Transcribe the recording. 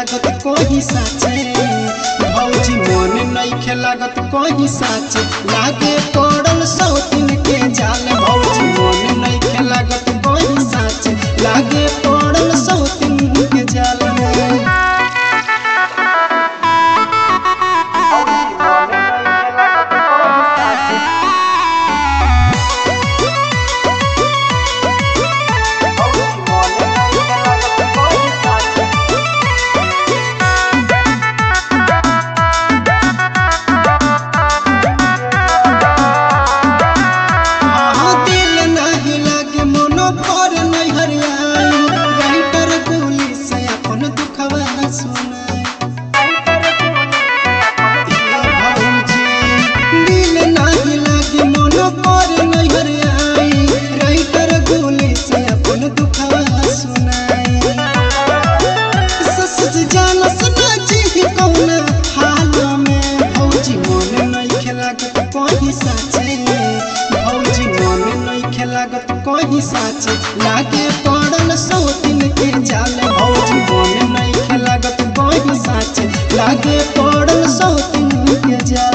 लागत कोही साचे भौजी मन नइखे लागत कोही साचे लागे पड़ल सौतिन के जाल भौजी मन नइखे लागत कोही साचे लागे पड़ल सौतिन के जाल हाँ, दिल नाही लागे मनो कर नहीं हरियाई राइटर गोली से अपन दुखवा सुनाई भौजी, दिल नाही लागे मनो कर नहीं हरियाई राइटर गोली से अपन दुखवा सुनाई सस जानस ना जी कौन हाल में भौजी मन नहीं खेलागत कहीं साचे भौजी मन नहीं खेलागत कहीं साचे लागे पड़ल सौतिन के जाल भौजी मन नहीं खेलागत कहीं साचे लागे पड़ल सौतिन के जाल